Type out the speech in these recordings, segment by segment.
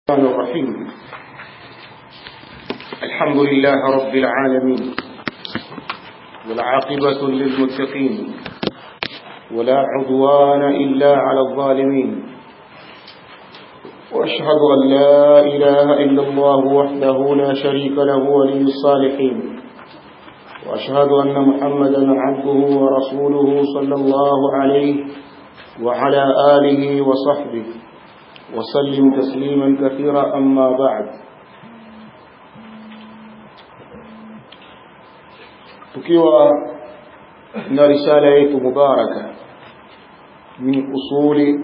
الرحمن الرحيم الحمد لله رب العالمين والعاقبة للمتقين ولا عدوان إلا على الظالمين وأشهد أن لا إله إلا الله وحده لا شريك له ولي الصالحين وأشهد أن محمدا عبده ورسوله صلى الله عليه وعلى آله وصحبه وسلم تسليما كثيرا أما بعد tukiwa na risala yetu mubaraka min usuli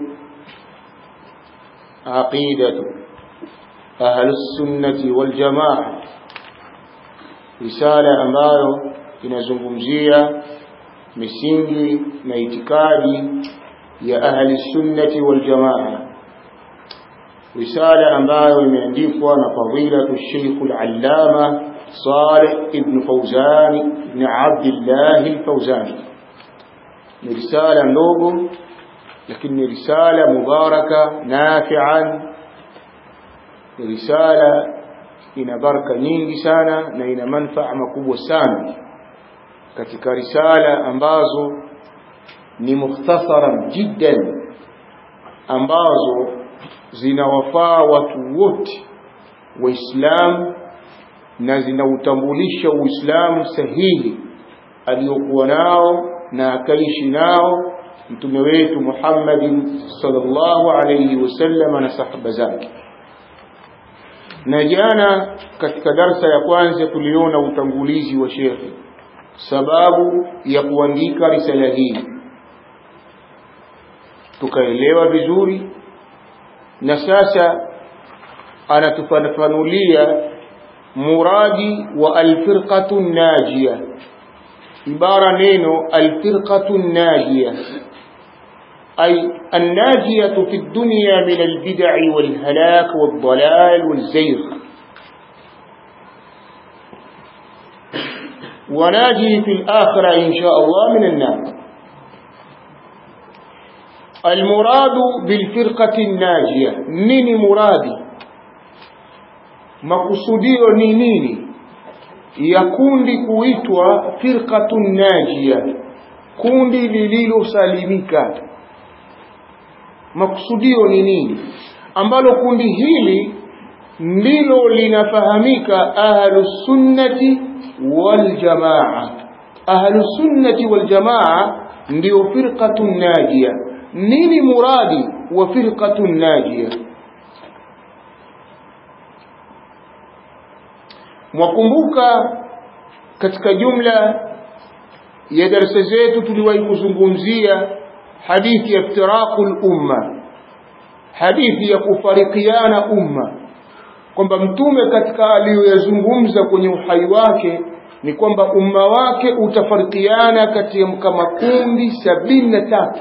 aqidatu ahlusunnati waljamaa risala ambayo inazungumzia misingi na itikadi ya ahli sunnati waljamaa risala ambayo imeandikwa na fadilatu Sheikh al-Allama Saleh ibn Fawzan ibn Abdullah al-Fawzan ni risala ndogo lakini ni risala mubaraka nafi'an ni risala ina baraka nyingi sana na ina manufaa makubwa sana katika risala ambazo ni mukhtasaran jiddan ambazo zinawafaa watu wote waislamu na zinautambulisha uislamu sahihi aliyokuwa nao na akaishi nao mtume wetu Muhammadin sallallahu alayhi wasallam na sahaba zake na jana katika darsa ya kwanza tuliona utangulizi wa shekhi sababu ya kuandika risala hii tukaelewa vizuri na sasa anatufafanulia muradi wa alfirqatu najia ibara neno alfirqatu najia أي الناجية في الدنيا من البدع والهلاك والضلال والزيغ وناجي في الآخرة إن شاء الله من النار المراد بالفرقة الناجية نيني مرادي makusudio ni nini ya kundi kuitwa firqatun najia kundi lililosalimika makusudio ni nini ambalo kundi hili ndilo linafahamika ahlusunnati waljamaa ahlusunnati waljamaa ndio firqatun najia nini muradi wa firqatun najia mwakumbuka katika jumla ya darasa zetu tuliwahi kuzungumzia hadithi ya iftiraqul umma hadithi ya kufarikiana umma kwamba mtume katika aliyoyazungumza kwenye uhai wake ni kwamba umma wake utafarikiana katika makundi sabini na tatu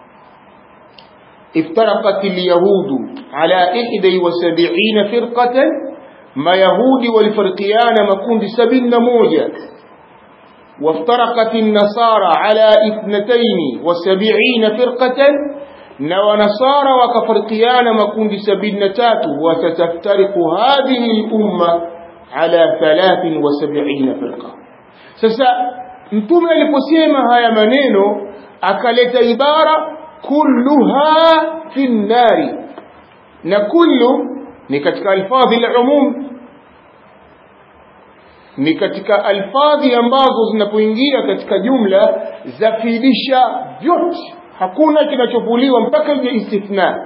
افترقت اليهود على إحدى وسبعين فرقة ما يهودي والفرقيان مكون سبين موجة وافترقت النصارى على اثنتين وسبعين فرقة ونصارى وكفرقيان مكون سبين تات وستفترق هذه الأمة على ثلاث وسبعين فرقة سسا mtume aliposema haya maneno akaleta ibara kulluha fi nnari na kullu ni katika alfadhi al-umum ni katika alfadhi ambazo zinapoingia katika jumla zafidisha vyote hakuna kinachovuliwa mpaka ije istithna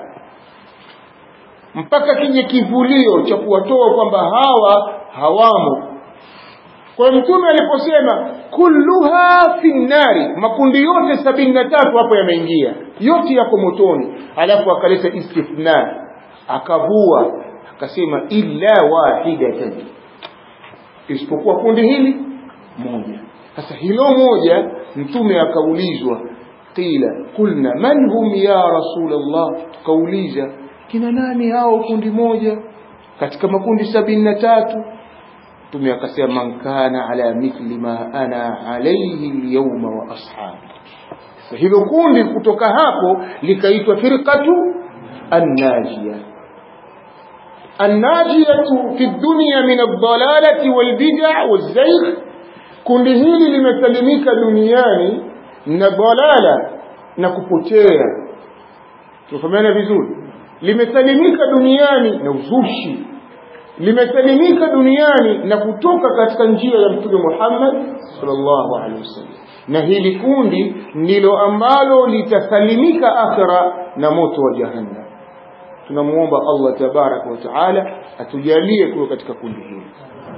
mpaka kije kivulio cha kuwatoa kwamba hawa hawamo kwa mtume aliposema kulluha fi nnari makundi yote sabini na tatu hapo yameingia yote yako motoni alafu akaleta istithna akavua akasema illa wahidatan isipokuwa kundi hili moja sasa hilo moja mtume akaulizwa qila kulna man hum ya rasulullah tukauliza kina nani hao kundi moja katika makundi sabini na tatu mtume akasema man kana ala mithli ma ana alayhi alyawma wa ashabi hilo kundi kutoka hapo likaitwa firqatu annajia annajiyatu fi dunya min ad-dalalati wal bid'a waz-zayg kundi hili limesalimika duniani na dalala na kupotea tufahamiana vizuri limesalimika duniani na uzushi limesalimika duniani na kutoka katika njia ya mtume Muhammad sallallahu alaihi wasallam na hili kundi ndilo ambalo litasalimika akhira na moto wa jahannam tunamuomba Allah tabaraka wa taala atujalie kuwa katika kundi hili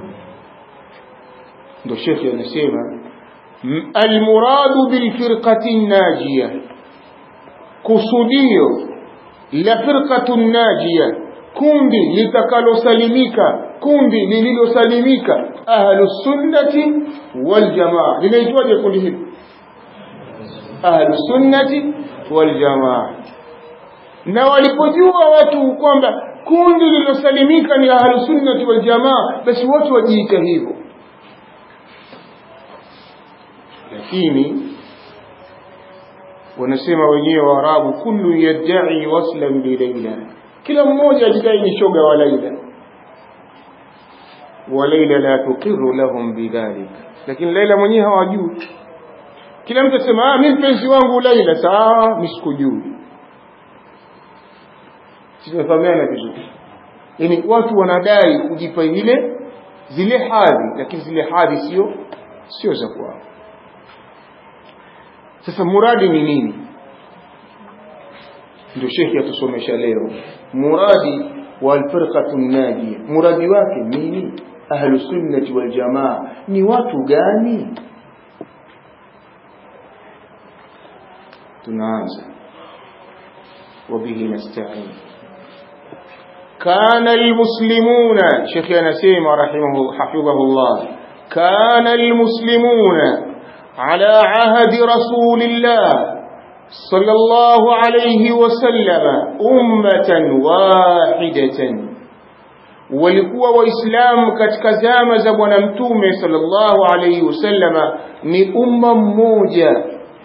ndo shekhi anasema almuradu bilfirqati najia kusudio la firqatu najia kundi litakalosalimika kundi lililosalimika ahlu sunnati wal jamaa linaitwaje kundi hili ahlu sunnati wal jamaa na walipojua watu kwamba kundi lililosalimika ni ahlu sunnati wal jamaa basi watu wajiita hivyo lakini wanasema wenyewe waarabu kullu yadda'i waslan bi Laila kila mmoja ajidai ni shoga wa Laila wa Laila la tuqiru lahum bidhalik lakini Laila mwenyewe hawajui kila mtu asema ah mimi mpenzi wangu Laila saa mimi sikujui tunafahamiana vizuri yani watu wanadai kujipa ile zile hadhi lakini zile hadhi sio sio za kwao sasa muradi ni nini ndio shekhi atusomesha leo muradi walfirqatu najia muradi wake nini ahlu sunnati wal jamaa ni watu gani tunaanza wabihi nasta'in كان المسلمون شيخ نسيم رحمه حفظه الله كان المسلمون على عهد رسول الله صلى الله عليه وسلم أمة واحدة walikuwa waislamu katika zama za bwana mtume sallallahu alayhi wasallama ni umma mmoja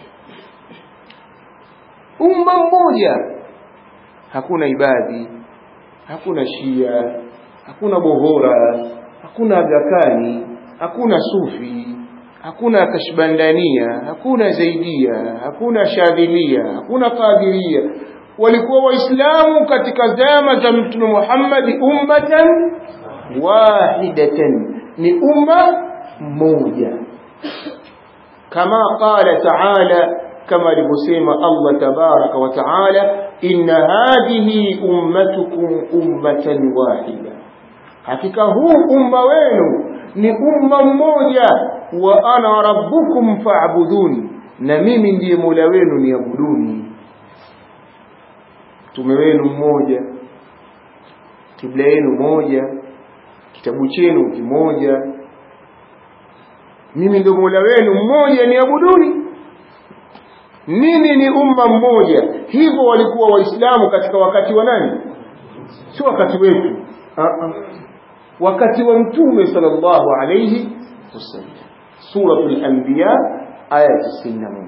umma mmoja hakuna ibadhi hakuna shia hakuna bohora hakuna agakani hakuna sufi hakuna kashbandania hakuna zaidia hakuna shadhilia hakuna qadiria walikuwa waislamu katika zama za mtume Muhammad ummatan wahidatan ni umma mmoja kama qala ta'ala kama alivyosema Allah tabaraka wa taala inna hadhihi ummatukum ummatan wahida hakika huu umma wenu ni umma mmoja wa ana rabbukum fa'buduni na mimi ndiye mola wenu niabuduni mtume wenu mmoja kibla yenu moja kitabu chenu kimoja mimi ndio mola wenu mmoja niabuduni nini ni umma mmoja hivyo walikuwa waislamu katika wakati wa nani si wakati wetu uh -uh. wakati wa mtume sallallahu alayhi wasallam suratul anbiya aya 91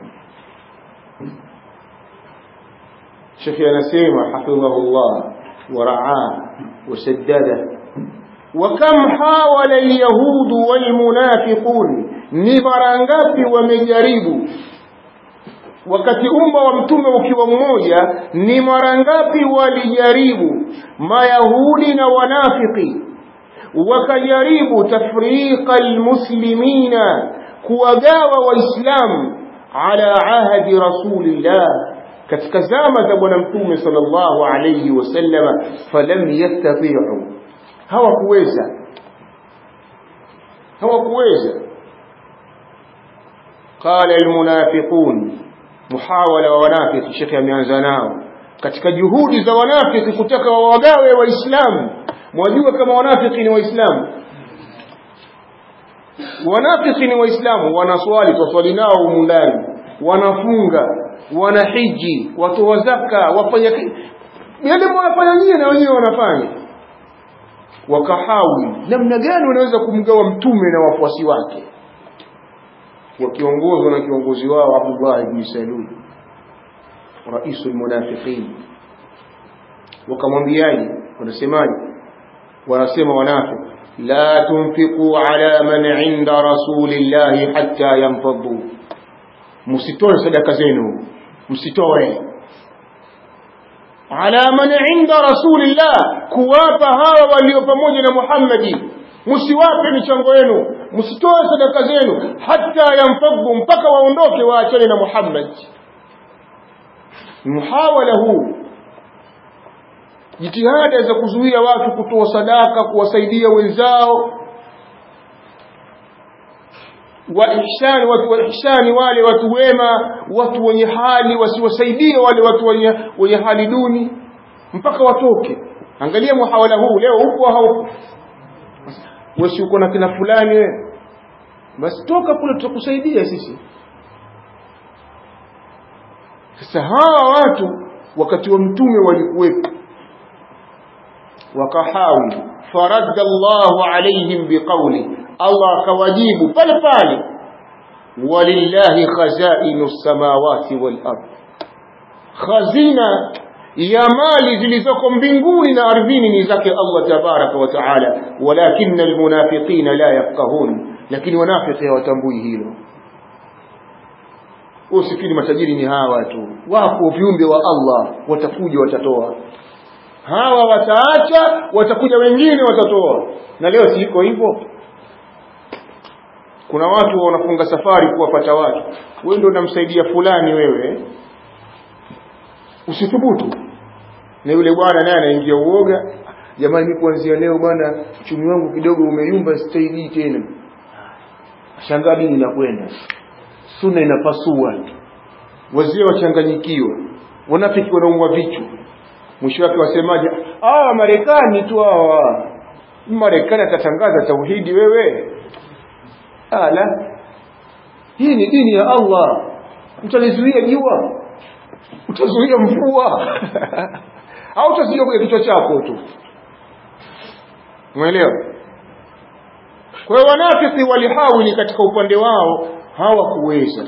shekhi anasema hafidhahullah ورعاه وسدده وكم حاول اليهود والمنافقون ni mara ngapi wamejaribu wakati umma wa mtume ukiwa mmoja ni mara ngapi walijaribu mayahudi na wanafiki wakajaribu tafriqa almuslimina kuwagawa waislamu ala ahadi rasulillah katika zama za bwana mtume sallallahu alayhi wasallama falam yastati'u hawakuweza hawakuweza qala almunafiqun muhawala wa wanafiki shekhi ameanza nao katika juhudi za wanafiki kutaka wawagawe waislamu mwajua kama wanafiki ni waislamu wanafiki ni waislamu wanaswali twaswali nao humu ndani wanafunga wanahiji watoa zaka wafanya yale wanafanya nyie na wenyewe wanafanya wakahawi namna gani wanaweza kumgawa mtume na wafuasi wake wakiongozwa na kiongozi wao Abdullah ibn Salul raisul munafiqin wakamwambiaje wanasemaje wanasema wanafiki la tunfiqu ala man inda rasulillahi hatta yanfaddu msitoe sadaka zenu msitoe ala man inda rasulillah kuwapa hawa walio pamoja na Muhammadi msiwape michango yenu msitoe sadaka zenu hata yanfaddu mpaka waondoke waachane na Muhammad muhawala huu jitihada za kuzuia watu kutoa sadaka kuwasaidia wenzao wa ihsani watu wa ihsani wale watu wema watu wenye hali wasiwasaidie wale watu wenye, wenye hali duni mpaka watoke angalia muhawala huu leo huko haupo wewe uko na kina fulani wewe basi toka kule tutakusaidia sisi sasa hawa watu wakati wa mtume walikuwepo wakahawi faradda Allahu alaihim biqawli Allah akawajibu pale pale walillahi khazainu samawati wal ard khazina ya mali zilizoko mbinguni na ardhini ni zake Allah tabaraka wa taala walakinna almunafiqina la yafqahun lakini wanafiki hawatambui hilo usifikiri matajiri ni hawa tu wako viumbe wa Allah watakuja watatoa hawa wataacha watakuja wengine watatoa na leo si iko hivyo kuna watu wanafunga safari kuwapata watu wewe ndio unamsaidia fulani wewe usithubutu na yule bwana naye anaingia uoga jamani mimi kuanzia leo bwana uchumi wangu kidogo umeyumba sitaidii tena shangaa dini inakwenda sunna inapasua wazee wachanganyikiwa wanafiki wanaumwa vichwa mwisho wake wasemaje ah marekani tu hawa marekani atatangaza tauhidi wewe ala hii ni dini ya Allah utalizuia jua utazuia mvua au utazuia kwa kichwa chako tu umeelewa kwa hiyo wanafiki walihawili katika upande wao hawakuweza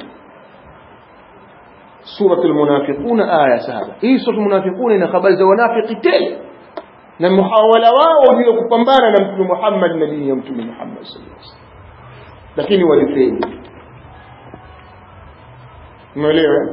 suratul munafiquna aya saba hii suratul munafiquna ina habari za wanafiki tele na muhawala wao ndio kupambana na mtume Muhammad na dini ya mtume Muhammad sallallahu alaihi wasallam lakini walifeli umeelewa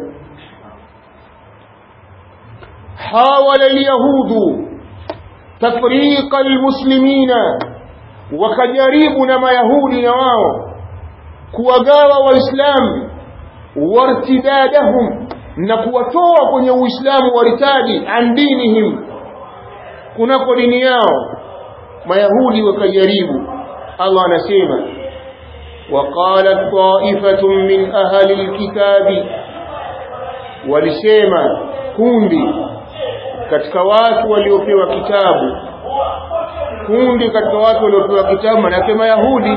حاول اليهود تفريق المسلمين وكجريب نما يهودي نواو kuwagawa waislamu wartidadahum na kuwatoa kwenye uislamu waritadi an dinihim kunako dini yao mayahudi wakajaribu allah anasema وقالت طائفة من أهل الكتاب walisema kundi katika watu waliopewa kitabu kundi katika watu waliopewa kitabu manake mayahudi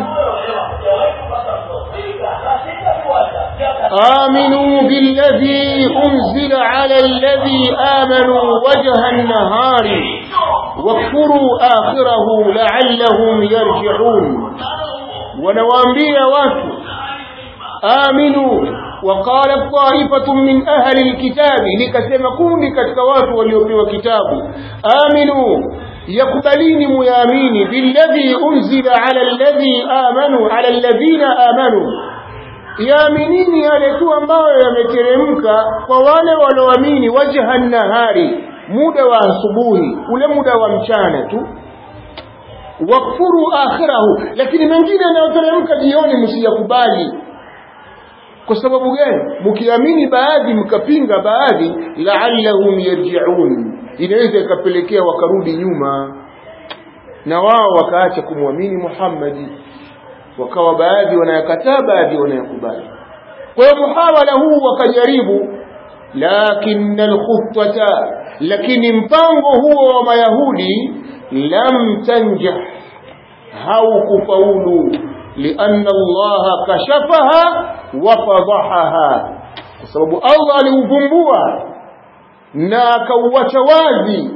آمنوا بالذي أنزل على الذي آمنوا وجه النهار واكفروا آخره لعلهم يرجعون ونوامبيا واتوا آمنوا وقال طائفة من أهل الكتاب لكسم كوني كتوات وليوبي كتاب آمنوا يقبلين ميامين بالذي أنزل على الذي آمنوا على الذين آمنوا yaaminini yale tu ambayo yameteremka kwa wale walioamini wajha nahari muda wa asubuhi ule muda wa mchana tu wakfuru akhirahu lakini mengine yanayoteremka jioni msiyakubali kwa sababu gani mkiamini baadhi mkapinga baadhi la'allahum yarji'un inaweza ikapelekea wakarudi nyuma na wao wakaacha kumwamini Muhammadi wakawa baadhi wanayakataa baadhi wanayakubali kwa hiyo muhawala huu wakajaribu lakin alkhutata lakini mpango huo wa mayahudi lam tanjah haukufaulu lianna allaha kashafaha wa fadahaha kwa sababu allah aliuvumbua na akauacha wazi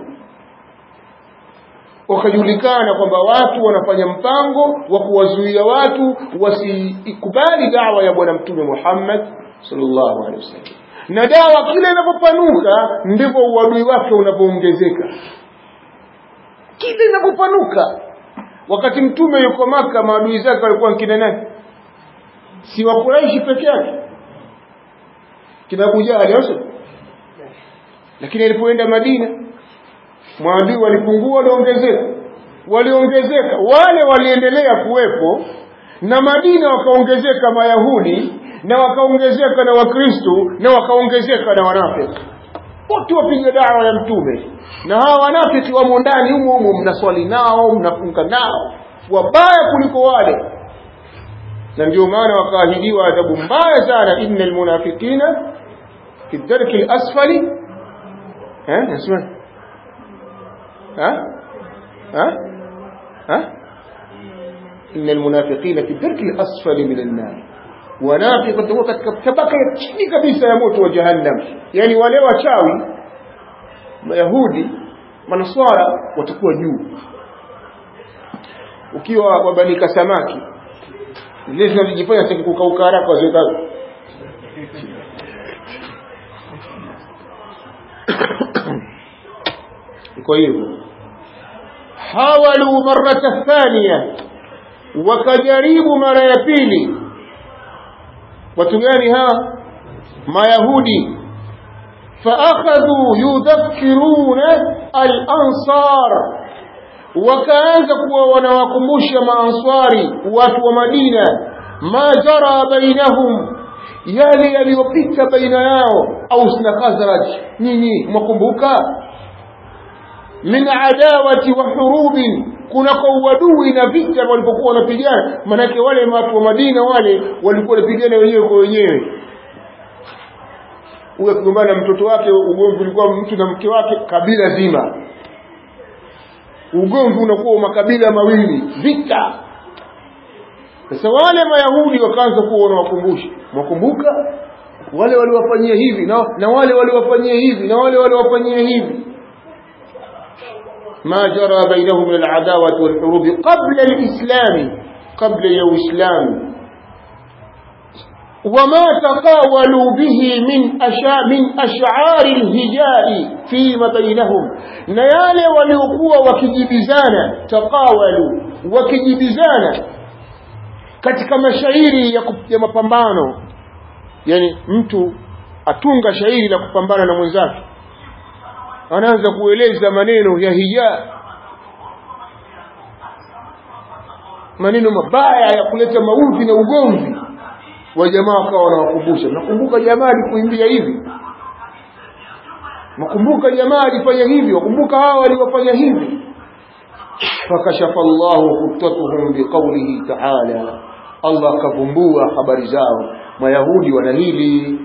wakajulikana kwamba watu wanafanya mpango wa kuwazuia watu wasikubali dawa ya bwana mtume Muhammad sallallahu alaihi wasallam na dawa kila inapopanuka ndivyo uadui wake unapoongezeka kila inapopanuka wakati mtume yuko maka maadui zake walikuwa kina nani si wa Quraishi peke yake kina Abu Jahal au lakini alipoenda Madina maadui walipungua waliongezeka waliongezeka wale waliendelea kuwepo na Madina wakaongezeka Mayahudi na wakaongezeka na Wakristo na wakaongezeka na wanafiki wote wapiga dawa ya mtume na hawa wanafiki wamo ndani humo humo mnaswali nao mnafunga nao wabaya kuliko wale na ndio maana wakaahidiwa adhabu mbaya sana innal munafiqina fi ddarki al-asfali eh nasema ha ha ha innal munafiqina fi ddarki al-asfali min an-nar wanafiki watakuwa katika tabaka ya chini kabisa ya moto wa jahannam yani wale wachawi mayahudi manaswara watakuwa juu ukiwa wabanika samaki zile zinazojifanya sasa kukauka haraka waziweka iko hivyo hawalu marata thania wakajaribu mara ya pili watu gani hawa mayahudi faakhadhu yudhakkiruna al-ansar wakaanza kuwa wanawakumbusha maanswari watu wa Madina ma jara bainahum yale yaliyopita baina yao Aus na Khazraj nyinyi mwakumbuka min adawati wa hurubin kuna kwa uadui na vita walipokuwa wanapigana manake wale watu wa Madina wale walikuwa wanapigana wenyewe kwa wenyewe huyo akigombana na mtoto wake ugomvi ulikuwa mtu na mke wake kabila zima ugomvi unakuwa makabila mawili vita sasa wale mayahudi wakaanza kuwa wanawakumbusha mwakumbuka wale waliwafanyia hivi na, na wale waliwafanyia hivi na wale waliwafanyia hivi ما جرى بينهم من العداوة والحروب قبل الإسلام قبل يوم الإسلام وما تقاولوا به من أشا من أشعار الهجاء فيما بينهم نيال وليقوا وكجبزانا تقاولوا وكجبزانا katika mashairi ya, ya mapambano yani mtu atunga shairi la kupambana na mwenzake anaanza kueleza maneno ya hija maneno mabaya ya kuleta mauti na ugomvi wa jamaa wakawa wanawakumbusha nakumbuka jamaa alikuimbia hivi nakumbuka jamaa alifanya hivi wakumbuka hawa waliwafanya hivi fakashafa Allahu khutatuhum biqawlihi ta'ala Allah akavumbua habari zao mayahudi wana hili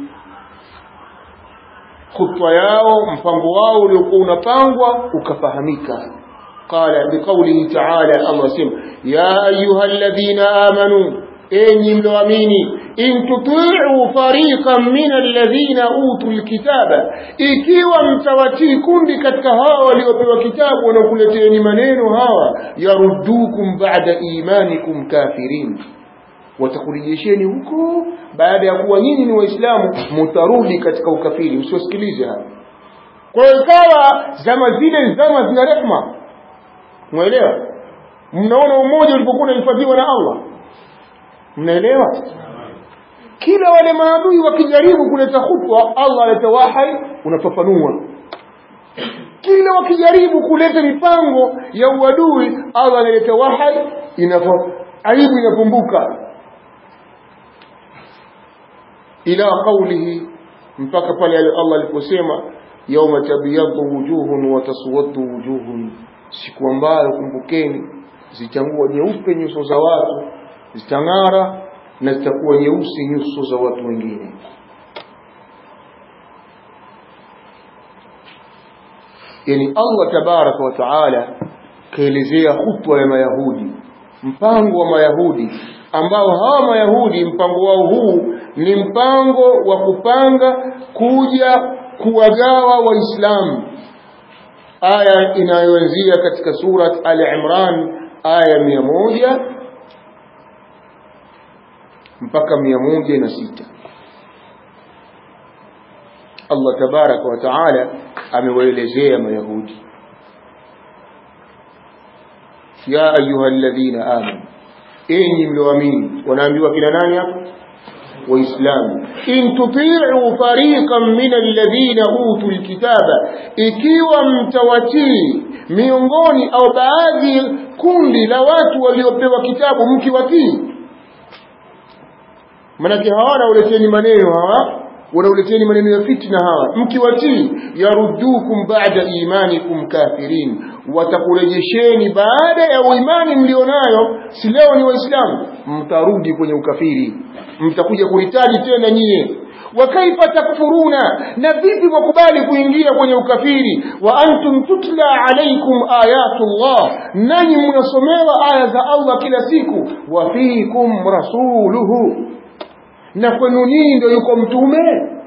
khutwa yao mpango wao uliokuwa unapangwa ukafahamika qala biqawlihi ta'ala Allah sema ya ayyuhalladhina amanu enyi mloamini in tuti'u fariqan min alladhina utul kitaba ikiwa mtawatii kundi katika hawa waliopewa kitabu wanakuleteeni maneno hawa yaruddukum ba'da imanikum kafirin watakurejesheni huko baada ya kuwa nyinyi ni waislamu mutarudi katika ukafiri msiwasikilize hapa kwa hiyo ikawa zama zile zama zina rehma mwelewa mnaona umoja ulipokuwa unahifadhiwa na Allah mnaelewa kila wale maadui wakijaribu kuleta khutwa Allah aleta wahai unafafanua kila wakijaribu kuleta mipango ya uadui Allah analeta wahai inafa aibu inapumbuka ila qawlihi mpaka pale Allah aliposema yauma tabyaddu wujuhun wa taswaddu wujuhun siku ambayo kumbukeni zitangua nyeupe nyuso za watu zitang'ara na zitakuwa nyeusi nyuso za watu wengine yani Allah tabaraka wa taala kaelezea khutwa ya mayahudi mpango wa mayahudi ambao hawa mayahudi mpango wao huu ni mpango wa kupanga kuja kuwagawa waislamu aya inayoanzia katika surat al-imran aya mia moja mpaka mia moja na sita Allah tabaraka wa taala amewaelezea mayahudi ya ayuha alladhina amanu enyi mlioamini wanaambiwa kina nani hapa waislamu in tuti'u fariqan min alladhina utu alkitaba ikiwa mtawatii miongoni au baadhi kundi la watu waliopewa kitabu mkiwatii manake hawana uleteni maneno hawa wanauleteni maneno ya fitna hawa mkiwatii yaruddukum ba'da imanikum kafirin watakurejesheni baada ya uimani mlionayo si leo ni waislamu mtarudi kwenye ukafiri mtakuja kuhitaji tena nyie wa kaifa takfuruna na vipi mwakubali kuingia kwenye ukafiri wa antum tutla alaikum ayatullah nanyi mnasomewa aya za Allah kila siku wa fikum rasuluhu na kwenu nyinyi ndio yuko mtume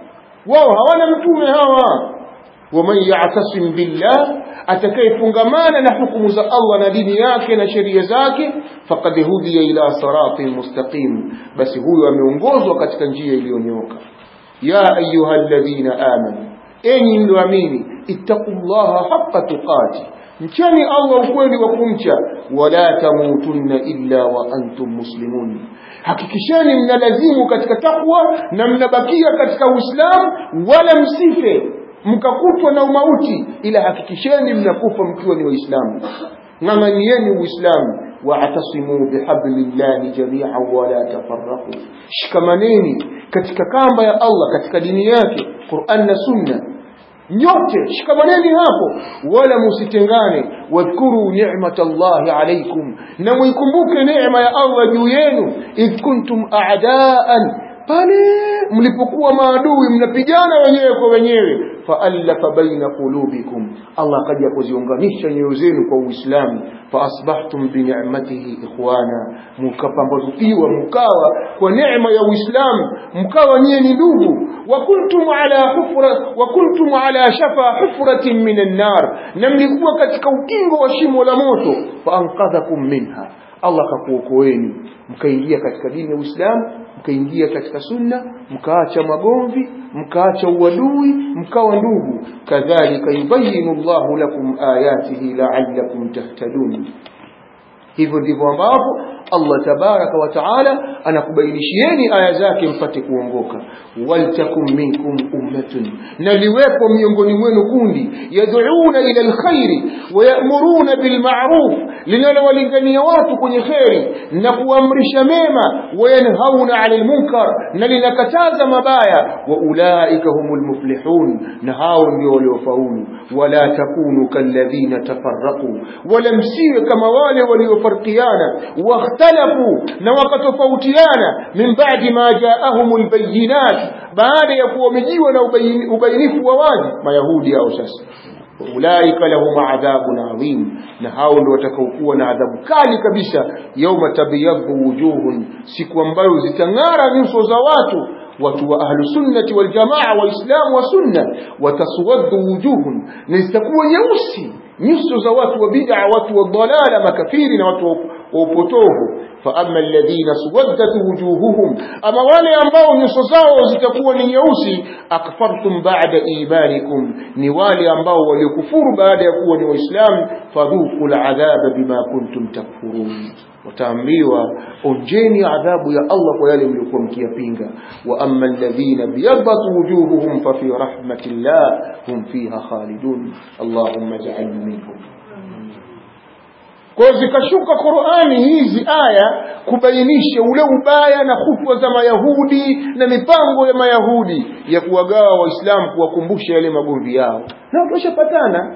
wao hawana mtume hawa waman ya'tasim billah atakayefungamana na hukumu za Allah na dini yake na sheria zake faqad hudiya ila siratin mustaqim basi huyo ameongozwa katika njia iliyonyoka ya ayyuhalladhina amanu enyi mlioamini ittaqullaha haqqa tuqati mcheni Allah ukweli wa kumcha wala tamutunna illa wa antum muslimun hakikisheni mnalazimu katika takwa na mnabakia katika uislamu wala msife mkakutwa na umauti ila hakikisheni mnakufa mkiwa ni waislamu ng'ang'anieni uislamu واعتصموا بحبل الله جميعا ولا تفرقوا shikamaneni katika kamba ya Allah katika dini yake Qur'an na Sunna nyote shikamaneni hapo wala musitengane wadhkuru ni'matallahi alaykum na muikumbuke neema ya Allah juu yenu idh kuntum a'daan pale mlipokuwa maadui mnapigana wenyewe kwa wenyewe faallafa baina qulubikum Allah akaja kuziunganisha nyoyo zenu kwa Uislamu faasbahtum bi ni'matihi ikhwana mkapambazukiwa mkawa kwa neema ya Uislamu mkawa nyie ni ndugu wa kuntum ala hufra wa kuntum ala shafa hufratin minan nar na mlikuwa katika ukingo wa shimo la moto faanqadhakum minha Allah akakuokoeni mkaingia katika dini ya Uislamu mkaingia katika sunna mkaacha magomvi mkaacha uadui mkawa ndugu kadhalika yubayinu Allahu lakum ayatihi la'allakum tahtadun hivyo ndivyo ambavyo Allah tabaraka wa taala anakubainishieni aya zake mpate kuongoka waltakum minkum ummatun na liwepo miongoni mwenu kundi yad'una ila alkhairi wa ya'muruna bil ma'ruf linalowalingania watu kwenye kheri na kuamrisha mema wa yanhauna 'anil munkar na linakataza mabaya wa ulaika humul muflihun na hao ndio waliofaulu wala takunu kalladhina tafarraqu wala msiwe kama wale waliofarkiana واختلفوا na wakatofautiana min ba'di ma ja'ahumul bayyinat baada ya kuwamejiwa na ubainifu wa wazi mayahudi au sasa ulaika lahum adhabun adhim na hao ndio watakaokuwa na adhabu kali kabisa yauma tabyadhu wujuhun siku ambayo zitang'ara nyuso za watu watu wa ahlu sunnati wal jamaa waislamu wa sunna wataswaddu wujuhun na zitakuwa nyeusi nyuso za watu wa bid'a watu wa dalala makafiri na watu wa upotovu fa amma alladhina suwaddat wujuhuhum ama wale ambao nyuso zao zitakuwa ni nyeusi akfartum ba'da imanikum ni wale ambao walikufuru baada ya kuwa ni waislamu fadhuqul adhaba bima kuntum takfurun wataambiwa onjeni adhabu ya Allah kwa yale mliokuwa mkiyapinga wa amma alladhina biyaddat wujuhuhum fa fi rahmatillah hum fiha khalidun allahumma ij'alna minhum kwa zikashuka Qur'ani hizi aya kubainisha ule ubaya na khutwa za Mayahudi na mipango ya Mayahudi ya kuwagawa Waislamu kuwakumbusha yale magomvi yao na watu washapatana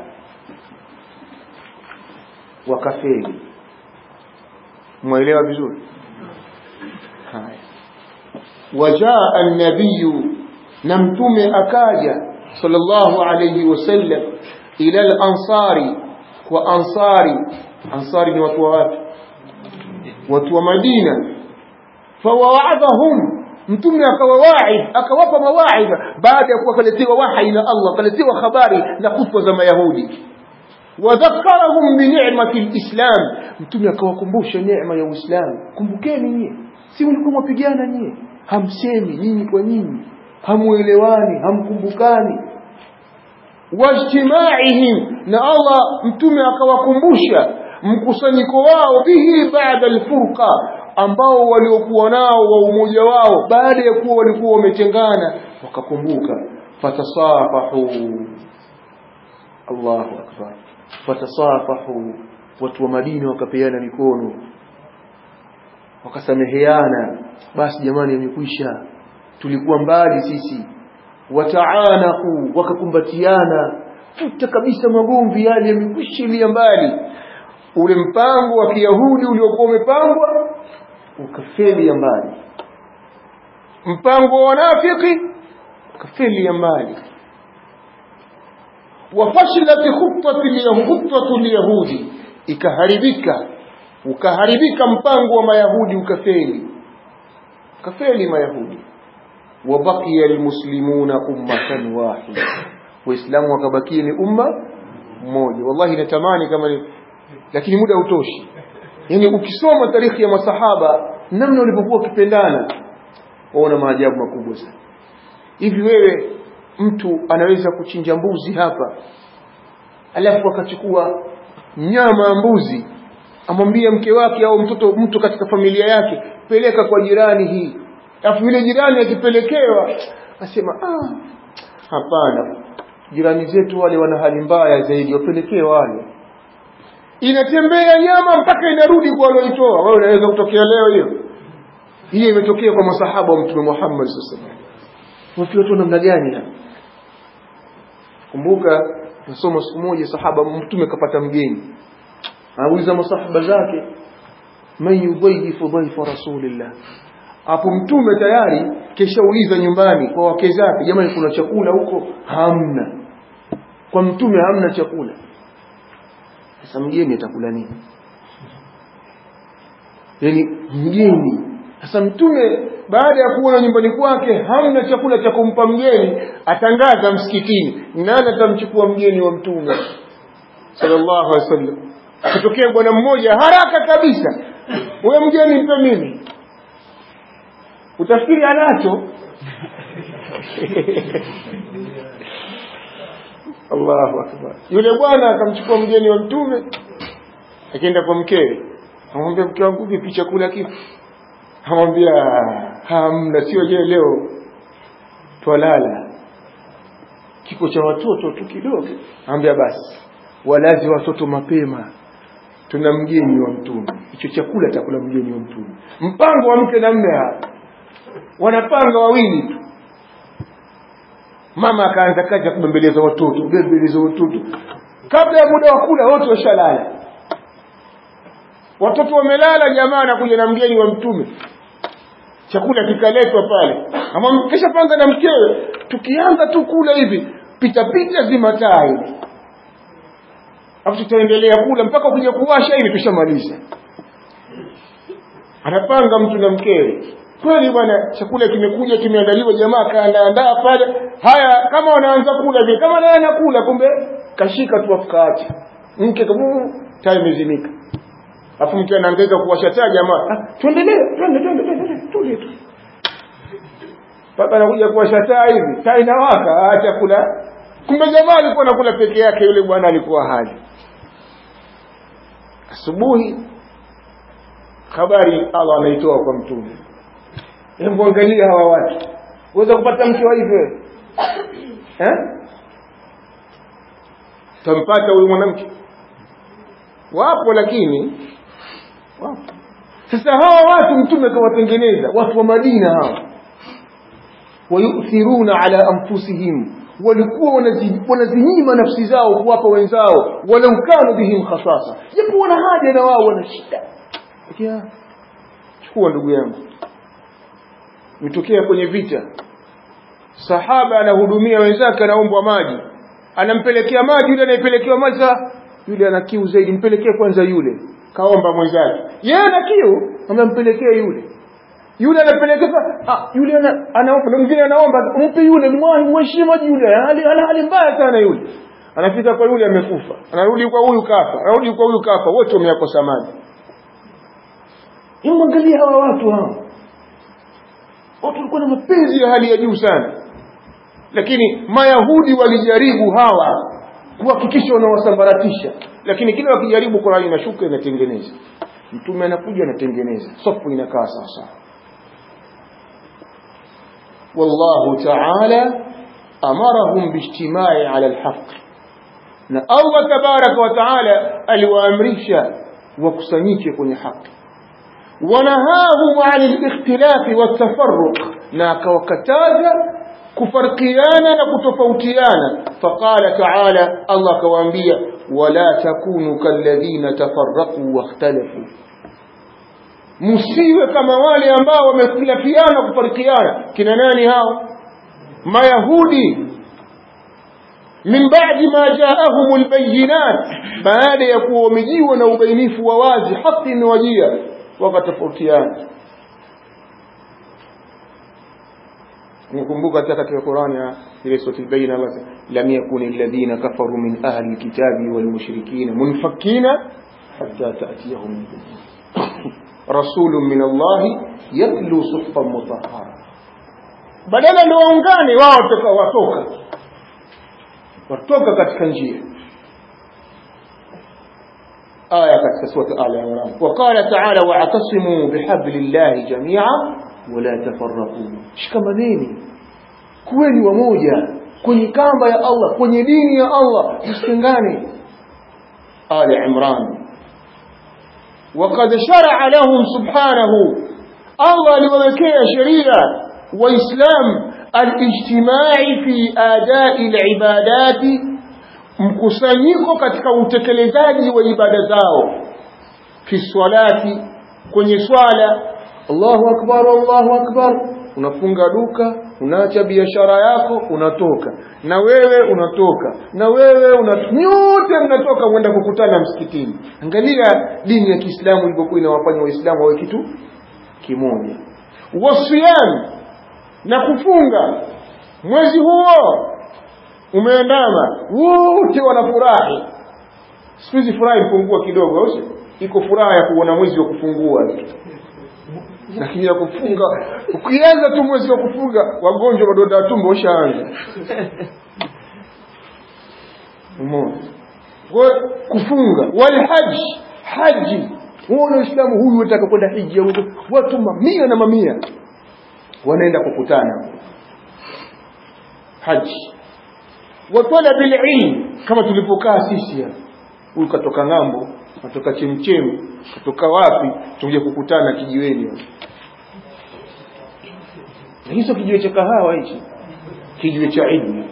wakafeli mwelewa vizuri haya wajaa an-nabiy na mtume akaja sallallahu alayhi wasallam ila al-ansari kwa ansari ansari ni watu wa wapi watu wa Madina fawaadhahum mtume akawawaidh akawapa mawaidha baada ya kuwa kaletewa wahi na Allah kaletewa habari na khutba za mayahudi wadhakarahum bi ni'mati alislam mtume akawakumbusha neema ya uislamu kumbukeni nyie si mlikuwa mwapigana nyie hamsemi nyinyi kwa nyinyi hamuelewani hamkumbukani wajtimaihim na Allah mtume akawakumbusha mkusanyiko wao bihi baada alfurqa ambao waliokuwa nao wa umoja wao baada ya kuwa walikuwa wametengana wakakumbuka fatasafahu Allahu akbar fatasafahu watu wa Madina wakapeana mikono wakasameheana basi jamani yamekwisha tulikuwa mbali sisi wataanaku wakakumbatiana futa kabisa magomvi yale yamekwishilia mbali ule mpango wa kiyahudi uliokuwa umepangwa ukafeli ya mbali mpango wa wanafiki ukafeli ya mbali wafashlat khutatu lyahudi ikaharibika ukaharibika mpango wa mayahudi ukafeli ukafeli mayahudi wabaqiya almuslimuna ummatan wahida waislamu wakabakia ni umma mmoja wallahi natamani kama ni lakini muda hautoshi yani ukisoma tarikhi ya masahaba namna walivyokuwa wakipendana waona maajabu makubwa sana hivi wewe mtu anaweza kuchinja mbuzi hapa alafu akachukua nyama ya mbuzi amwambia mke wake au mtoto mtu katika familia yake peleka kwa jirani hii alafu yule jirani akipelekewa asema ah hapana jirani zetu wale wana hali mbaya zaidi wapelekee wale inatembea nyama mpaka inarudi kwa walioitoa wewe unaweza kutokea leo hiyo hiyo imetokea kwa masahaba wa mtume Muhammad sallallahu alaihi wasallam watu namna gani hapa kumbuka nasoma siku moja sahaba mtume kapata mgeni anauliza masahaba zake man yudhayifu dhaifa rasulillah hapo mtume tayari keshauliza nyumbani kwa wake zake jamani kuna chakula huko hamna kwa mtume hamna chakula sasa mgeni atakula nini yani mgeni sasa mtume baada ya kuona nyumbani kwake hamna chakula cha kumpa mgeni atangaza msikitini nani atamchukua mgeni wa mtume sallallahu alaihi wasallam kutokea bwana mmoja haraka kabisa wewe mgeni mpe mimi utafikiri anacho Allahu akbar yule bwana akamchukua mgeni wa mtume akaenda kwa mkewe amwambia mke wangu vipi chakula kipo amwambia hamna sio je leo twalala kiko cha watoto tu kidogo amwambia basi walazi watoto mapema tuna mgeni wa mtume hicho chakula takula mgeni wa mtume mpango wa mke na mme hapa wanapanga wawili tu mama akaanza kazi ya kubembeleza watoto bembeleza watoto kabla ya muda wa kula wote washalala watoto wamelala jamaa anakuja na mgeni wa mtume chakula kikaletwa pale kisha panga na mkewe tukianza tu kula hivi pita pita zima taa hivi afu tutaendelea kula mpaka kuja kuwasha hivi tushamaliza anapanga mtu na mkewe kweli bwana chakula kimekuja kimeandaliwa jamaa kaandaandaa pale haya kama wanaanza kula vile kama naye anakula kumbe kashika tu afukaacha mke kabu taa imezimika afu mke anaangaika kuwasha taa jamaa ah, tuendelee twende twende twende tule tu mpaka anakuja kuwasha taa hivi taa inawaka acha kula kumbe jamaa alikuwa anakula peke yake yule bwana alikuwa hali asubuhi habari Allah anaitoa kwa mtume hebu angalia hawa watu uweza kupata mke wa hivyo eh tampata huyu mwanamke wapo lakini wapo sasa hawa watu mtume kawatengeneza watu wa Madina hawa wayuthiruna ala anfusihim walikuwa wanazinyima nafsi zao kuwapa wenzao walau kanu bihim khasasa japo wana haja na wao wana shida chukua ndugu yangu imetokea kwenye vita sahaba anahudumia wenzake anaombwa maji anampelekea maji yule anayepelekewa maji saa yule ana kiu zaidi mpelekee kwanza yule kaomba mwenzake yeye ana kiu anampelekea yule yule anapelekea ah yule ana anaomba mwingine anaomba mpe yule mheshimu maji yule ana hali mbaya sana yule anafika kwa yule amekufa anarudi kwa huyu kafa anarudi kwa huyu kafa wote wameyakosa maji hebu angalia hawa watu hawa watu walikuwa na mapenzi ya hali ya juu sana lakini mayahudi walijaribu hawa kuhakikisha wanawasambaratisha lakini kila wakijaribu Qur'ani inashuka inatengeneza mtume anakuja anatengeneza safu inakaa sawa والله تعالى أمرهم باجتماع على الحق na Allah tabaraka wa taala aliwaamrisha wakusanyike kwenye haki wanahahum an al-ikhtilaf wat-tafarruq na akawakataza kufarkiana na kutofautiana faqala taala Allah akawaambia wala takunu kalladhina tafarraqu wakhtalafu msiwe kama wale ambao wamekhilafiana kufarikiana kina nani hao mayahudi min ba'di ma ja'ahum albayinat baada ya kuwa wamejiwa na ubainifu wa wazi haki imewajia wakatofautiana nikumbuka hata katika Qur'ani ile sura al-Bayna basi lam yakun alladhina kafaru min ahli alkitabi wal mushrikin munfakina hatta ta'tiyahum rasulun min Allah yatlu suhufan mutahhara badala ndio waungane wao toka watoka watoka katika njia aya katika sura al-Imran وقال تعالى واعتصموا بحبل الله جميعا ولا تفرقوا shikamaneni kuweni wamoja kwenye kamba ya Allah kwenye dini ya Allah msitengane Ali Imran وقد شرع لهم سبحانه الله لوكيه شريعه واسلام الاجتماع في اداء العبادات mkusanyiko katika utekelezaji wa ibada zao fi swalati kwenye swala Allahu akbar Allahu akbar unafunga duka unaacha biashara yako unatoka na wewe unatoka na wewe una nyote mnatoka mwenda kukutana msikitini angalia dini ya Kiislamu ilivyokuwa inawafanya waislamu wawe kitu kimoja wasiyam na kufunga mwezi huo umeandama wote wanafurahi siku hizi furaha ipungua kidogo au iko furaha ya kuona mwezi wa kufungua lakini ya kufunga ukianza tu mwezi wa kufunga wagonjwa madonda ya tumbo ushaanza umeona kufunga walhaj haji huona uislamu huyu wataka kwenda hija watu mamia na mamia wanaenda kukutana haji wa talabil ilm kama tulipokaa sisi hapa huyu katoka ng'ambo katoka chemchemi katoka wapi tuje kukutana kijiweni na hizo kijiwe cha kahawa hichi kijiwe cha ilmu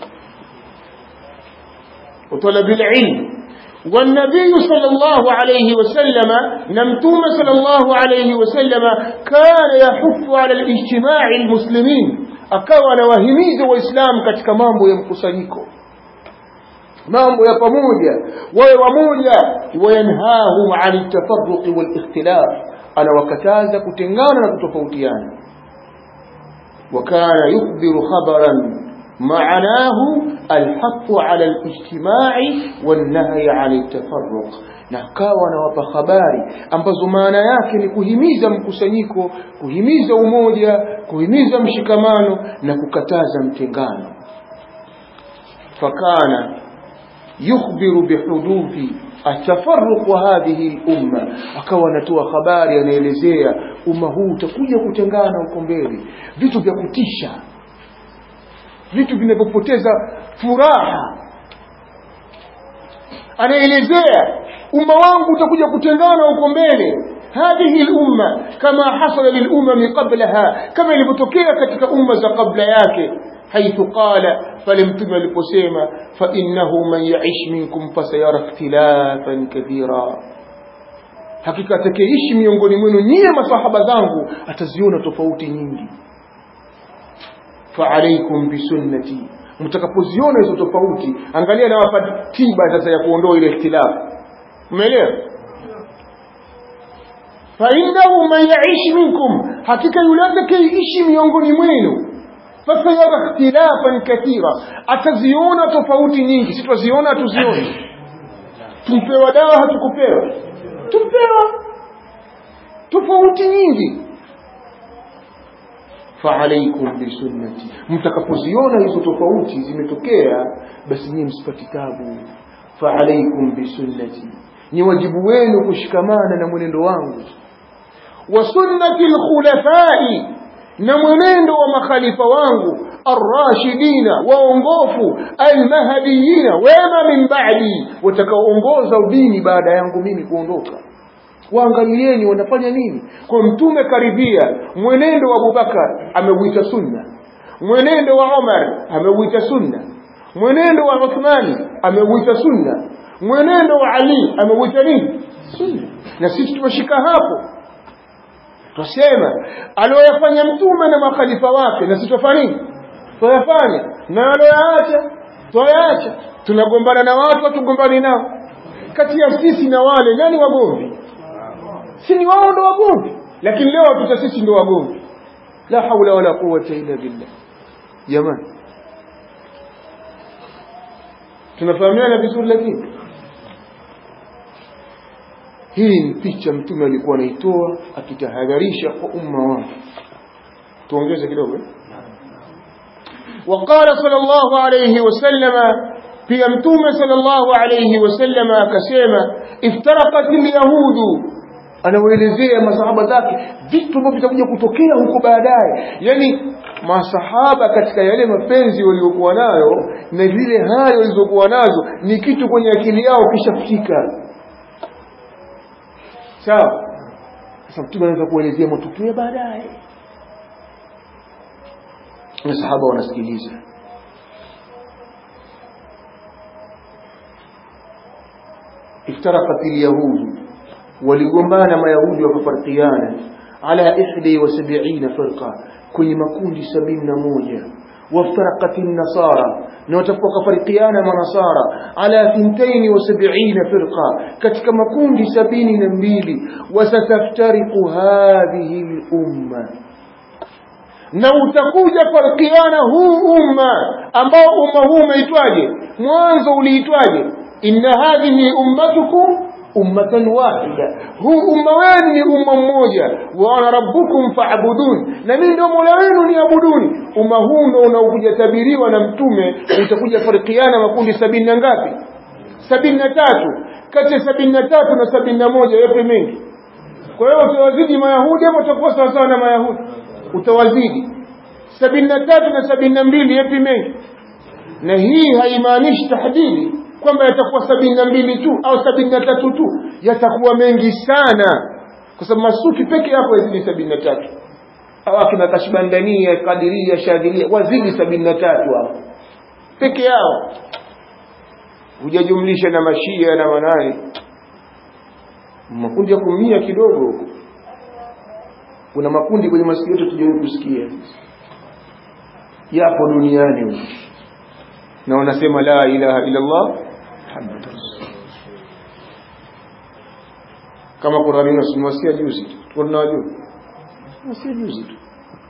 وطلب العلم والنبي صلى الله عليه وسلم نمتوم صلى الله عليه وسلم كان يحث على الاجتماع المسلمين akawa anawahimiza waislamu katika mambo ya mkusanyiko mambo ya pamoja wawe wamoja wayanhahum an tafarruqi wal ikhtilaf anawakataza kutengana na kutofautiana وكان يخبر خبرا معناه الحث على الاجتماع والنهي عن التفرق na akawa anawapa habari ambazo maana yake ni kuhimiza mkusanyiko kuhimiza umoja kuhimiza mshikamano na kukataza mtengano fakana yukhbiru bihuduthi atafarruq wa hadhihi al-umma akawa anatoa habari anaelezea umma huu utakuja kutengana huko mbele vitu vya kutisha vitu vinavyopoteza furaha anaelezea umma wangu utakuja kutengana huko mbele هذه الأمة كما حصل للأمم قبلها كما ilipotokea katika umma za kabla yake حيث قال فلمتم لقسيمة فإنه من يعيش منكم فسيرى اختلافا كثيرا hakika atakayeishi miongoni mwenu nyie masahaba zangu ataziona tofauti nyingi faalaikum bisunnati mtakapoziona hizo tofauti angalia nawapa tiba sasa ya kuondoa ile ikhtilafu umeelewa fainnahu man yaishi minkum hakika yule atakayeishi miongoni mwenu fasayara ikhtilafan kathira ataziona tofauti nyingi si twaziona tuzioni tumpewa dawa hatukupewa tumpewa tofauti nyingi faalaikum bisunnati mtakapoziona hizo tofauti zimetokea basi nyinyi msipati tabu faalaikum bisunnati ni wajibu wenu kushikamana na mwenendo wangu wa sunnati lkhulafai na mwenendo wa makhalifa wangu arrashidina waongofu almahdiyina wema min ba'di watakaoongoza udini baada yangu mimi kuondoka waangalieni wanafanya nini kwa mtume karibia mwenendo wa Abubakar ameuita sunna mwenendo wa Umar ameuita sunna mwenendo wa Uthmani ameuita sunna mwenendo wa Ali ameuita nini sunna na sisi tumeshika hapo twasema aliyofanya mtume na makhalifa wake na sisi tufanya nini tuyafanya na aliyoyaacha tuyaacha tunagombana na watu hatugombani nao kati ya sisi na wale nani wagomvi si ni wao ndo wagomvi lakini leo tuta sisi ndo wagomvi la haula wala quwwata illa billah jamani tunafahamiana vizuri lakini hii ni picha mtume alikuwa anaitoa akitahadharisha kwa umma wake tuongeze kidogo eh? وقال صلى الله عليه وسلم pia mtume sallallahu alayhi wasallam akasema iftaraqat alyahudu anawaelezea masahaba zake vitu ambavyo vitakuja kutokea huko baadaye yani masahaba katika yale mapenzi waliokuwa nayo na zile hayo walizokuwa nazo ni kitu kwenye akili yao kishafika sawa sasa mtume anaweza kuelezea matukio ya baadaye masahaba wanasikiliza افترقت اليهود ولغمبانا ما يهود وكفرقيانا على إحدى وسبعين فرقة كل مكون سبين موجة وافترقت النصارى نوتفق فرقيانا ما نصارى على ثنتين وسبعين فرقة كتك مكون سبين نمبيل وستفترق هذه الأمة na utakuja farkiana huu umma ambao umma huu umeitwaje mwanzo uliitwaje inna hadhihi ummatukum ummatan wahida huu umma wenu ni umma mmoja wa ana rabbukum fa'budun na mimi ndio mola wenu niabuduni umma huu ndio unaokuja tabiriwa na mtume utakuja farikiana makundi sabini na ngapi sabini na tatu kati ya sabini na tatu na sabini na moja yapi mengi kwa hiyo utawazidi mayahudi ama utakuwa sawasawa na mayahudi utawazidi sabini na tatu na sabini na mbili yapi mengi na hii haimaanishi tahdidi kwamba yatakuwa sabini na mbili tu au sabini na tatu tu yatakuwa mengi sana kwa sababu masuki peke yako yazidi sabini na tatu au akina kashbandania kadiria shadhilia wazidi sabini na tatu hao peke yao hujajumlisha na mashia na manani makundi ya kumia kidogo huko kuna makundi kwenye masikio yetu tujawahi kusikia yapo duniani huko na wanasema la ilaha illa Allah Muhammad kama Qur'ani inasimwasia juzi tunajua wasia juzi tu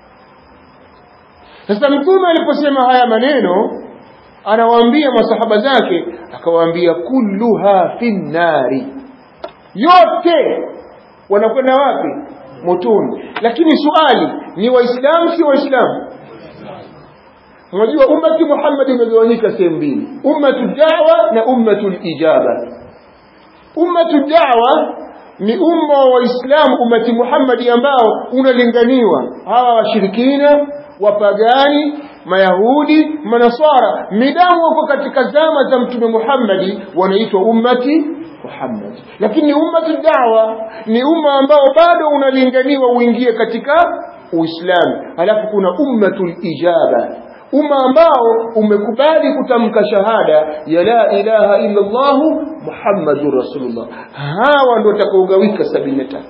sasa mtume aliposema haya maneno anawaambia masahaba zake akawaambia kulluha finnari yote wanakwenda wapi motoni lakini swali ni waislamu si waislamu unajua ummati Muhammad imegawanyika sehemu mbili ummatu da'wa na ummatu ijaba ummatu da'wa ni umma wa waislamu ummati Muhammad ambao unalinganiwa hawa washirikina wapagani mayahudi manaswara midamu wako katika zama za mtume Muhammad wanaitwa ummati Muhammad lakini ummatu da'wa ni umma ambao bado unalinganiwa uingie katika Uislamu halafu kuna ummatul ijaba umma ambao umekubali kutamka shahada ya la ilaha illa Allah Muhammadur Rasulullah hawa ndio watakaogawika 73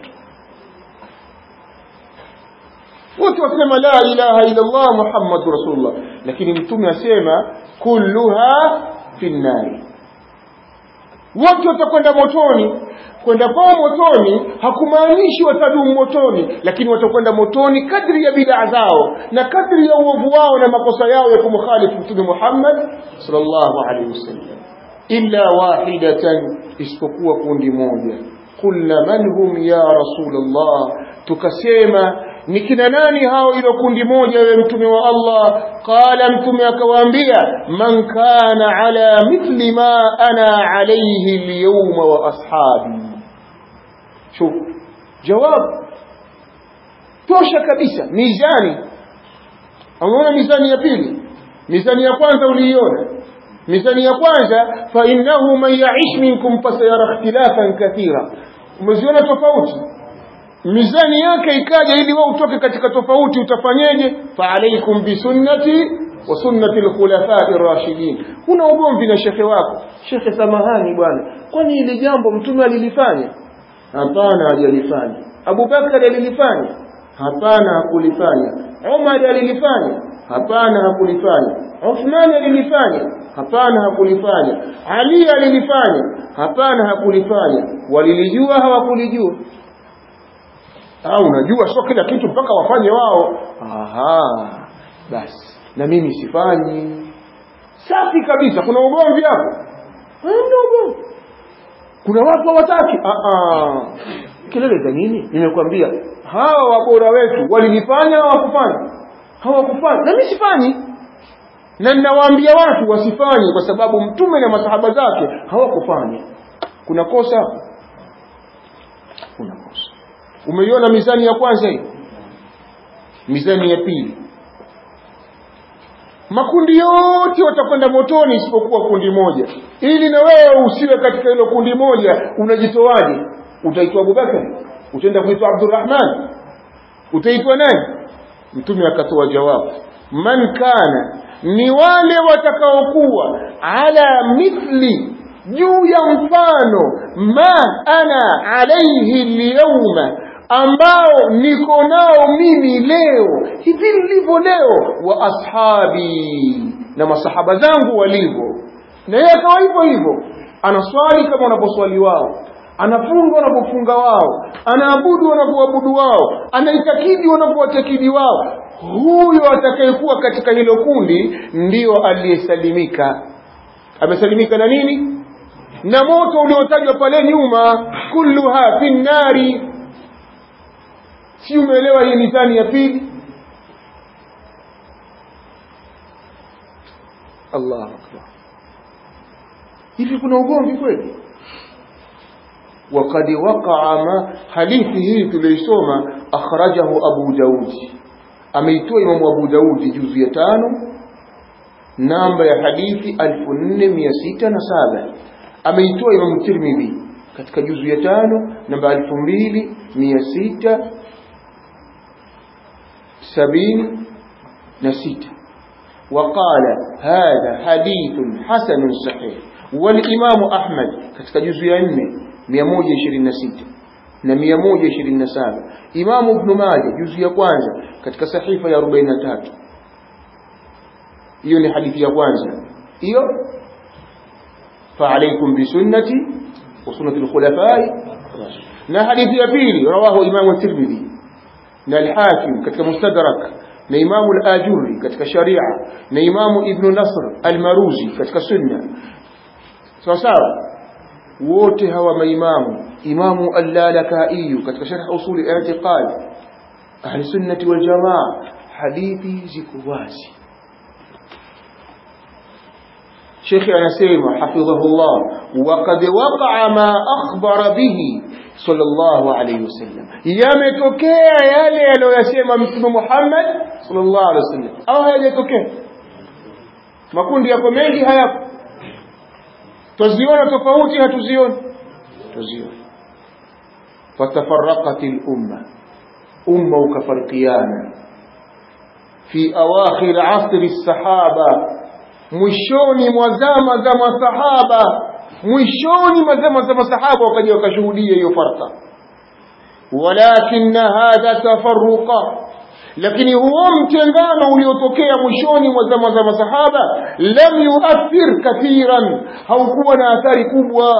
wote wasema la ilaha illa Allah Muhammadur Rasulullah lakini mtume asema kulluha finnari wote watakwenda motoni kwenda kwao motoni hakumaanishi watadumu motoni lakini watakwenda motoni kadri ya bid'a zao na kadri ya uovu wao na makosa yao ya kumkhalifu mtume Muhammad sallallahu alaihi wasallam illa wahidatan isipokuwa kundi moja qulna man hum ya rasulullah tukasema ni kina nani hao ilo kundi moja wewe mtume wa Allah qala mtume akawaambia man kana ala mithli ma ana alayhi alyawma wa ashabi shuf jawab tosha kabisa mizani unaona mizani ya pili mizani ya kwanza uliiona mizani ya kwanza fa innahu man ya'ish minkum fasayara ikhtilafan kathira umeziona tofauti mizani yake ikaja ili wewe utoke katika tofauti utafanyeje fa alaikum bisunnati wa sunnati alkhulafai rashidin huna ugomvi na shekhe wako shekhe samahani bwana kwani ile jambo mtume alilifanya hapana hajalifanya abubakar alilifanya hapana hakulifanya umar alilifanya hapana hakulifanya uthman alilifanya hapana hakulifanya ali alilifanya hapana hakulifanya walilijua hawakulijua au unajua sio kila kitu mpaka wafanye wao aha basi na mimi sifanyi safi kabisa kuna ugomvi hapo hamna ugomvi kuna watu hawataki kelele za nini nimekwambia hawa wabora wetu walilifanya hawakufanya hawakufanya na mimi sifanyi na ninawaambia watu wasifanye kwa sababu mtume na masahaba zake hawakufanya kuna kosa kuna kosa umeiona mizani ya kwanza hii mizani ya pili makundi yote watakwenda motoni isipokuwa kundi moja ili na wewe usiwe katika hilo kundi moja unajitoaje utaitwa abubakar utaenda kuitwa abdurrahman utaitwa nani mtume akatoa jawabu man kana ni wale watakaokuwa ala mithli juu ya mfano ma ana alaihi lyauma ambao niko nao mimi leo hivi nilivyo leo wa ashabi na masahaba zangu walivyo na yeye akawa hivyo hivyo anaswali kama wanaposwali wao anafunga wanapofunga wao anaabudu wanapoabudu wao anaitakidi wanapowatakidi wao huyo atakayekuwa katika hilo kundi ndiyo aliyesalimika amesalimika na nini na moto uliotajwa pale nyuma kulluha fi nnari si umeelewa hii mizani ya pili allah akbar hivi kuna ugomvi kweli وقد وقع ما hadithi hii tuliisoma akhrajahu abu daudi ameitoa imamu abu daudi juzu ya tano namba ya hadithi 4607 ameitoa imamu tirmidhi katika juzu ya tano namba 2600 sabini na sita وقال هذا حديث حسن صحيح والإمام أحمد katika juzu ya 4 126 na 127 Imam Ibn Majah juzu ya kwanza katika sahifa ya 43 hiyo ni hadithi ya kwanza hiyo فعليكم بسنتي وسنة الخلفاء na hadithi ya pili rawahu Imam Tirmidhi na al-Hakim katika Mustadrak na Imam al-Ajuri katika Sharia na Imam Ibn Nasr al-Maruzi katika Sunna sawa sawa wote hawa maimamu Imamu al-Lalaka'i katika sharh usul al-i'tiqad ahli sunnati wal jamaa hadithi ziko wazi شيخ anasema hafidhahullah وقد وقع ما أخبر به صلى الله عليه وسلم yametokea yale aliyosema mtume Muhammad sallallahu alaihi wasallam au hayajatokea makundi yako mengi hayapo tuziona tofauti hatuzioni tuziona fatafarraqat al-umma umma ukafarikiana fi awakhir asri as-sahaba mwishoni mwa zama za masahaba mwishoni mwa zama za masahaba wakaja wakashuhudia hiyo farqa walakin hadha tafarruqa lakini huo mtengano uliotokea mwishoni mwa zama za masahaba lam yuathir kathiran haukuwa na athari kubwa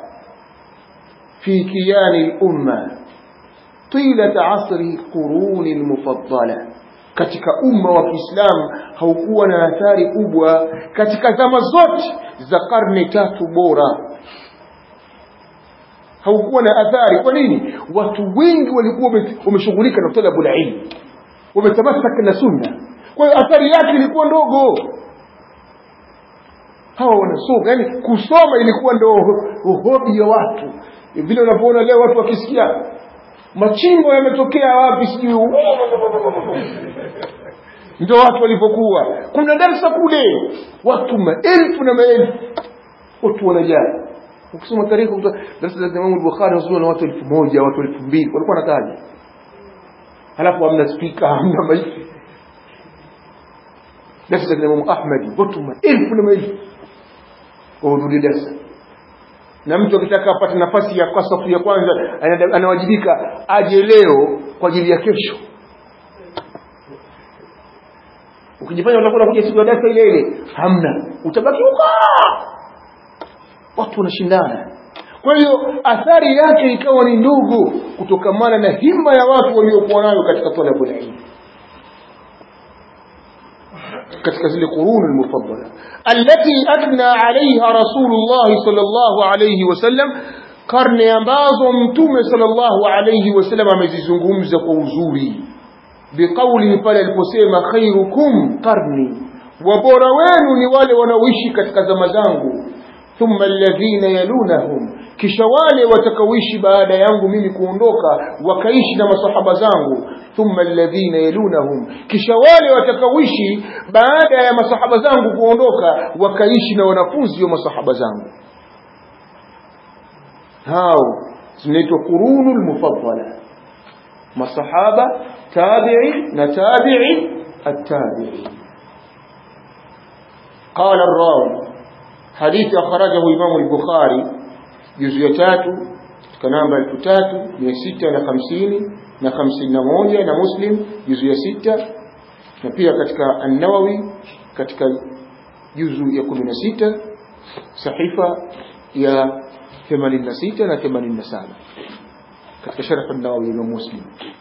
fi kiyani lumma طيلة عصر القرون المفضلة katika umma wa Kiislamu haukuwa na athari kubwa katika zama zote za karne tatu bora haukuwa na athari kwa nini watu wengi walikuwa wame- wameshughulika na talabul ilm wametamasaka na sunna kwa hiyo athari yake ilikuwa ndogo hawa wanasoma yani kusoma ilikuwa ndo ho- hobi ya watu vile unavyoona leo watu wakisikia machimbo yametokea wapi sijui ndo watu walivyokuwa kuna darsa kule watu maelfu na maelfu watu wanajaa ukisoma tarehe kutoka darasa la Imam Bukhari wasoma na watu elfu moja watu elfu mbili walikuwa nataja halafu hamna spika hamna maiki darasa la Imam Ahmad watu maelfu na maelfu wahudhuria darasa na mtu akitaka apate nafasi ya kwa safu ya kwanza ana- anawajibika aje leo kwa ajili ya kesho ukijifanya utakuwa kuja siku ya darasa ile ile hamna utabaki huko watu wanashindana kwa hiyo athari yake ikawa ni ndogo kutokamana na himma ya watu waliokuwa nayo katika talabul ilm katika zile quruni almufaddala allati athna alaiha rasulullah sallallahu alayhi wasallam karne ambazo mtume sallallahu alayhi wasallam amezizungumza kwa uzuri biqauli pale aliposema khairukum qarni wabora wenu ni wale wanaoishi katika zama zangu thumma alladhina yalunahum kisha wale watakaoishi baada yangu mimi kuondoka wakaishi na masahaba zangu thumma alladhina yalunahum kisha wale watakaoishi baada ya masahaba zangu kuondoka wakaishi na wanafunzi wa masahaba zangu hao zinaitwa qurunul mufaddala masahaba tabi'i na tabi'i at-tabi'i قال الراوي حديث أخرجه إمام البخاري جزء تاتو كنamba elfu tatu mia sita na hamsini na hamsini na moja na muslim juzu ya sita na pia katika annawawi katika juzu ya kumi na sita sahifa ya themanini na sita na themanini na saba katika sharh an-nawawi imam muslim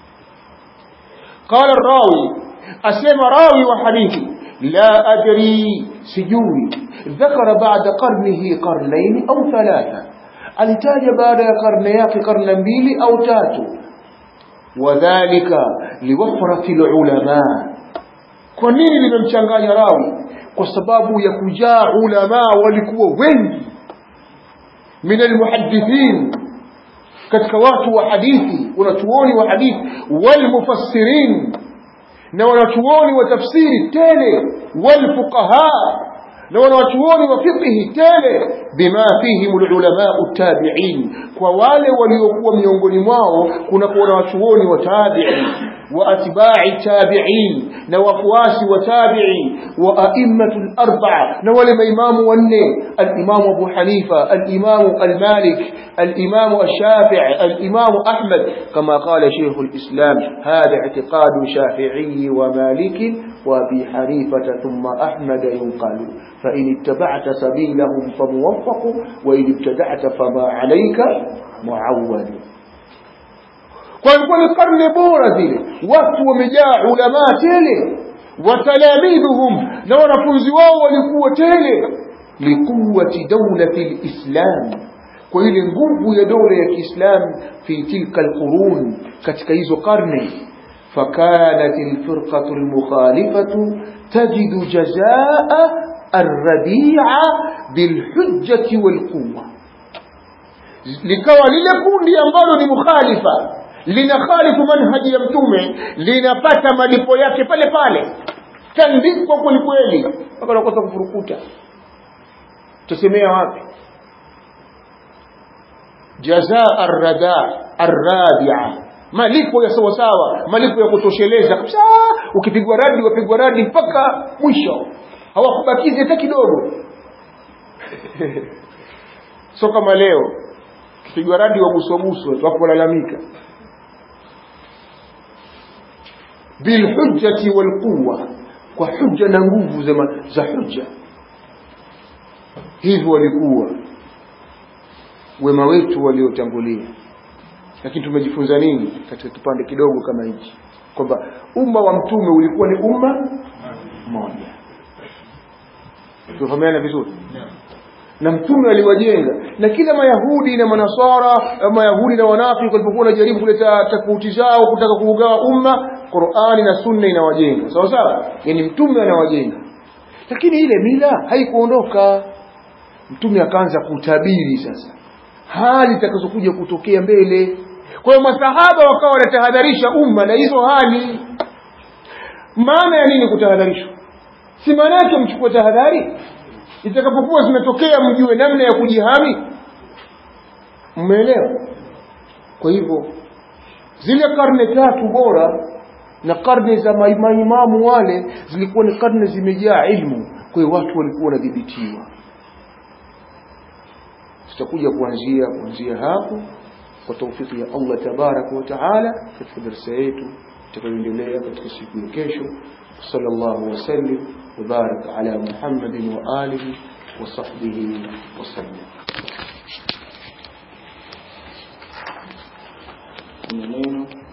قال الراوي أسلم راوي وحديثي لا أدري سجوي ذكر بعد قرنه قرنين أو ثلاثة alitaja baada ya karne yake karne mbili au tatu wadhalika liwafrati lulama kwa nini limemchanganya rawi kwa sababu ya kujaa ulama walikuwa wengi min almuhaddithin katika watu wa hadithi wanachuoni wa hadithi walmufassirin na wanachuoni wa tafsiri tele walfuqaha na wanawachuoni wa fiqhi tele bima fihim ulamau tabi'in kwa wale waliokuwa miongoni mwao kuna kuwa wanawachuoni wa tabi'i wa atba'i tabi'in na wafuasi wa tabi'i wa a'immatu al-arba'a na wale maimamu wanne al-imam Abu Hanifa al-imam al-Malik al-imam al-Shafi'i al-imam Ahmad kama qala Sheikh al-Islam hada i'tiqad Shafi'i wa Malik وابي حنيفه ثم احمد ينقل فان اتبعت سبيلهم فموفق وان ابتدعت فما عليك معول kwa ilikuwa ni karne bora zile watu wamejaa ulamaa tele watalamidhuhum na wanafunzi wao walikuwa tele liquwati daulati lislam kwa ile nguvu ya dola ya kiislamu fi tilka alqurun katika hizo karne فكانت الفرقة المخالفة تجد جزاء الرديع بالحجة والقوة likawa lile kundi ambalo ni mukhalifa linakhalifu manhaji ya mtume linapata malipo yake pale pale tandikwa kwelikweli mpaka nakosa kufurukuta tusemea wapi jazaa arrada arradia malipo ya sawa sawa malipo ya kutosheleza kabisa ukipigwa radi wapigwa radi mpaka mwisho hawakubakizi hata kidogo so kama leo kipigwa radi waguswaguswa watu walalamika bilhujjati walquwa kwa hujja na nguvu za, za hujja hivyo walikuwa wema wetu waliotangulia lakini tumejifunza nini katika kipande kidogo kama hichi kwamba umma wa mtume ulikuwa ni umma mmoja tufahamiana vizuri na mtume aliwajenga na kila mayahudi na manasara mayahudi na wanafiki walipokuwa wanajaribu kuleta tofauti zao kutaka kuugawa umma qurani na sunna inawajenga sawa sawa yani mtume anawajenga lakini ile mila haikuondoka mtume akaanza kutabiri sasa hali zitakazokuja kutokea mbele kwa hiyo masahaba wakawa wanatahadharisha umma na hizo hali maana ya nini kutahadharishwa si maana yake mchukue tahadhari itakapokuwa zimetokea mjue namna ya kujihami mmeelewa kwa hivyo zile karne tatu bora na karne za maimamu wale zilikuwa ni karne zimejaa ilmu kwa hiyo watu walikuwa wanadhibitiwa tutakuja kuanzia kuanzia hapo kwa taufiki ya Allah tabaraka wa taala katika darasa yetu tutakayoendelea katika siku ya kesho sallallahu wasallim وبارك على محمد وآله وصحبه وسلم منين